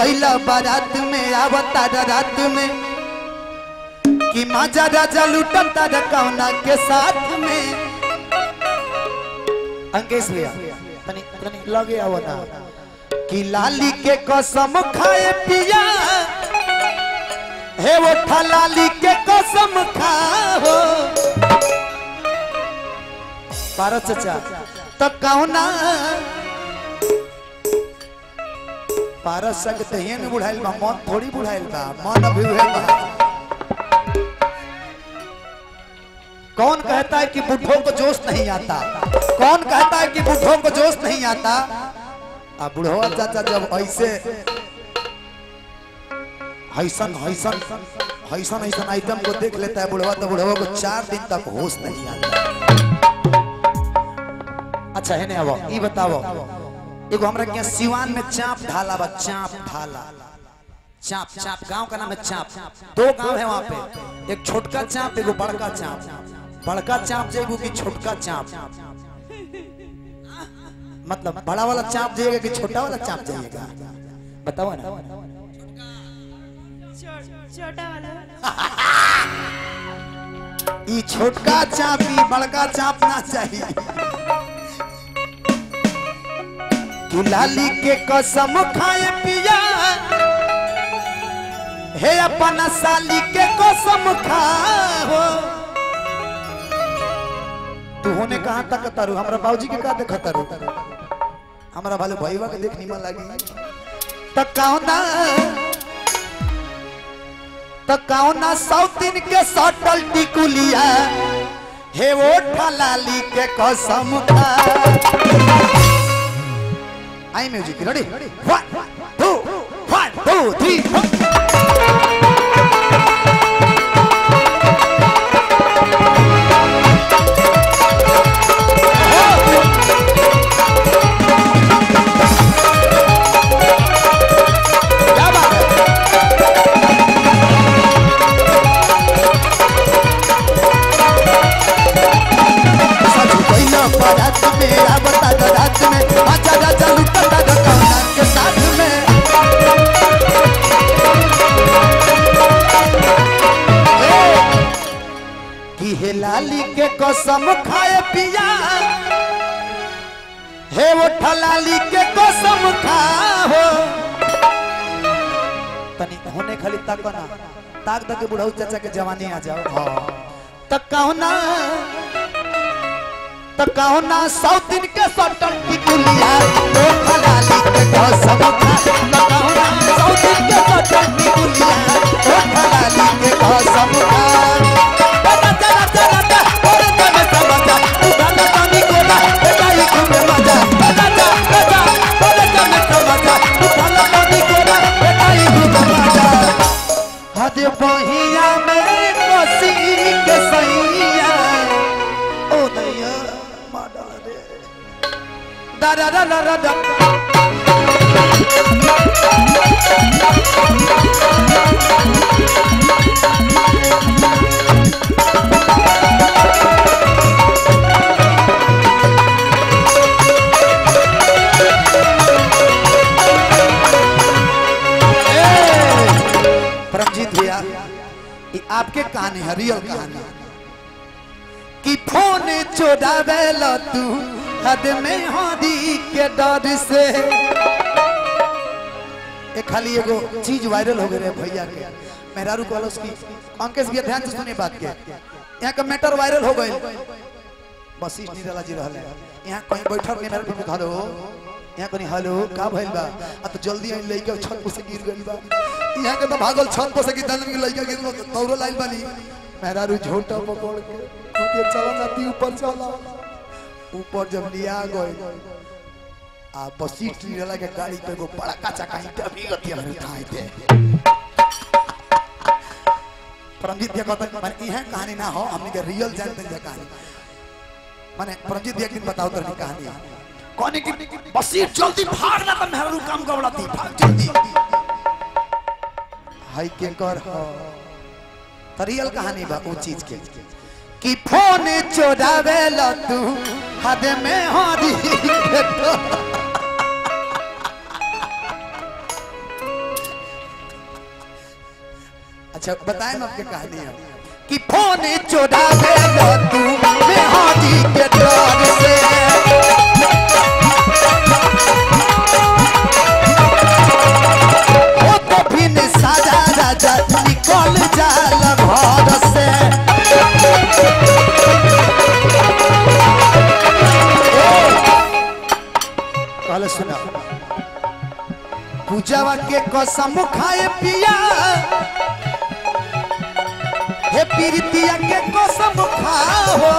गईला बारात में आवता रात में कि माजा राजा लुटता रकौना के साथ में अंकेश भैया तनी तनी लगे आओ ना कि लाली के कसम खाए पिया हे वो लाली के कसम खाओ पारस चाचा तो कौना पारस सक तहिए में बुढ़ाइल बा मन थोड़ी बुढ़ाइल बा मन अभी उहे बा कौन कहता है कि बुढ़ों को जोश नहीं आता कौन कहता है कि बुढ़ों को जोश नहीं आता आ बुढ़वा चाचा जब ऐसे हैसन हैसन हैसन हैसन आइटम को देख लेता है बुढ़वा तो बुढ़वा को चार दिन तक होश नहीं आता अच्छा है अब ई बताओ एगो हमरा के सिवान में चाप ढाला बा चाप ढाला चाप चाप गांव का नाम है चाप दो गांव है वहां पे एक छोटका चाप एगो बड़का चाप बड़का चाप जेगो कि छोटका चाप मतलब बड़ा वाला चाप जाइएगा कि छोटा वाला चाप जाइएगा बताओ ना छोटा वाला ई छोटका चाप ई बड़का चाप ना चाहिए कि लाली के कसम खाए पिया हे अपना साली के कसम खाओ तू होने कहाँ तक तारू हमरा बाबूजी के का देख तारू हमरा भाले भईवा के देख निमन लागी त कौना त कौना सौतीन के सटल टिकुलिया हे वो ठलाली के कसम खा आई music ready one two one two three क्या बात है सच पहिला बारात में आवता रात में आजा राजा लुटता कौना के साथ में कि हे लाली के कसम खाए पिया हे वो ठलाली के कसम खाओ तनी होने खाली तक ना ताक तक बुढ़ऊ चाचा के जवानी आ जाओ हाँ तक कौना तो कौना सौतीन के सटन की दुनिया तो खलाली के कसम खा तो कौना सौतीन के सटन की दुनिया तो खलाली के कसम खा बता चला चला ता और तब समझा तू गाना गानी कोला बेटाई तुम्हें मजा बता जा बता और तब समझा तू गाना गानी कोला बेटाई तुम्हें मजा हद बहिया में कोसी के सैया ओ दैया माडा रे दा दा दा दा दा दा परमजीत भैया ये आपके कहानी है रियल कहानी कि फोन चोरावे लो तू हद में हदी के डर से एक खाली एगो चीज वायरल हो गए रे भैया के मेहरारू कॉलेज की अंकेश भैया ध्यान से सुनिए बात के यहाँ का मैटर वायरल हो गए बस इस निराला जी रहले यहाँ कहीं बैठल नहीं मेरे को हेलो यहाँ कहीं हेलो का भइल बा आ तो जल्दी आई लइका छत पर से गिर गइल बा यहाँ के तो भागल छत पर से गिर दन के लइका गिर गइल तौरो लाइल बानी मेहरारू झोटा पकड़ के कहते चला जाती ऊपर चला ऊपर जब लिया गए आ बसीट निराला के गाड़ी पे एगो बड़ा काचा का ईटा भी गति हमें उठाए थे परमजीत भैया कहता माने यह कहानी ना हो हमने के रियल जानते हैं कहानी माने परमजीत भैया एक दिन बताओ तेरी कहानी कौन की बसीट जल्दी भाग ना कर मेहरू काम गवड़ाती भाग जल्दी हाय के कर हो तो रियल कहानी बा वो चीज के कि फोन चोरावे ला तू हद में हारी अच्छा बताए ना आपके कहानी है कि फोन चोरा ले लो तू मेहंदी के डर से ओ तो फिर साजा राजा निकल जाल घर से कहले सुना पूजावा के कसम खाए पिया हे पीरितिया के कसम खाओ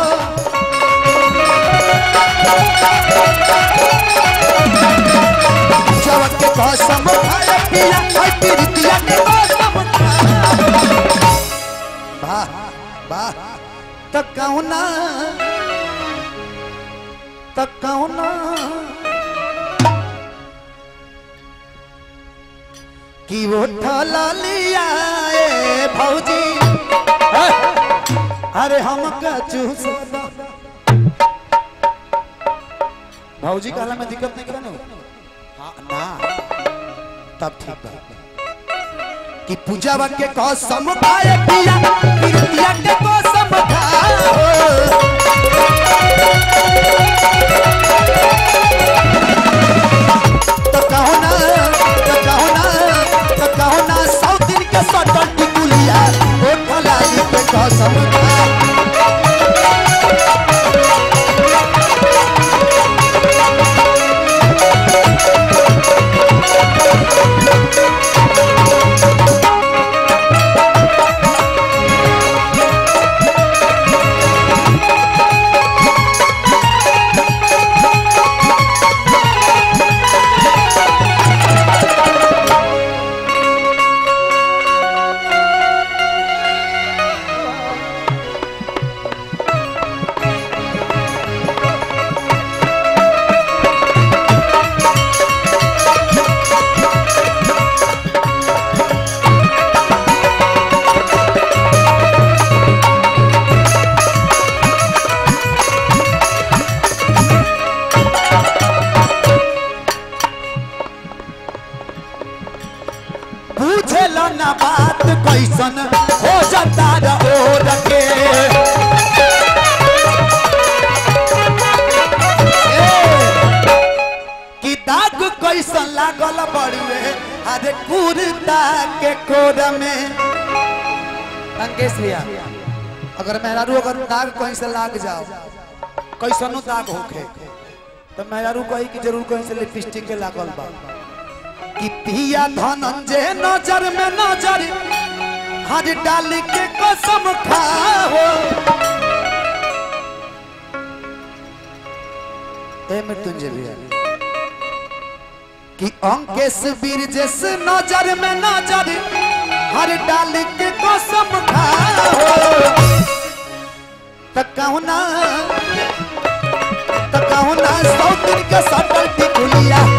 पूजावा के कसम खाए पिया हे पीरितिया के कसम खाओ वाह वाह त कहुना त कहुना कि वो ठला लिया ए भौजी हे, अरे हम का चूस भौजी कहला में दिक्कत नहीं करना हाँ ना तब ठीक बा कि पूजावा के कसम खाए पिया पिरतिया के कसम खाओ तो कहो ना तो कहो ना तो कहो ना सौ दिन के सटल टिकुलिया ओ ठलाली के कसम खा बुझेल ना बात कैसन हो जाता ओर के ए, कि दाग कैसन लागल बड़ुए अरे कुर्ता के कोर में अंकेश भैया अगर मेहरारू अगर दाग कहीं से लाग जाओ कैसनो दाग होखे तो मेहरारू कही कि जरूर कहीं से लिपस्टिक के लागल बा कि पिया धनंजय नजर में नजर हर डाल के कसम खाओ ए मृत्युंजय भैया कि अंकेश वीर जैसे नजर में नजर हर डाल के कसम खाओ त कहूँ ना त कहूँ ना सौ दिन के सटल टिकुलिया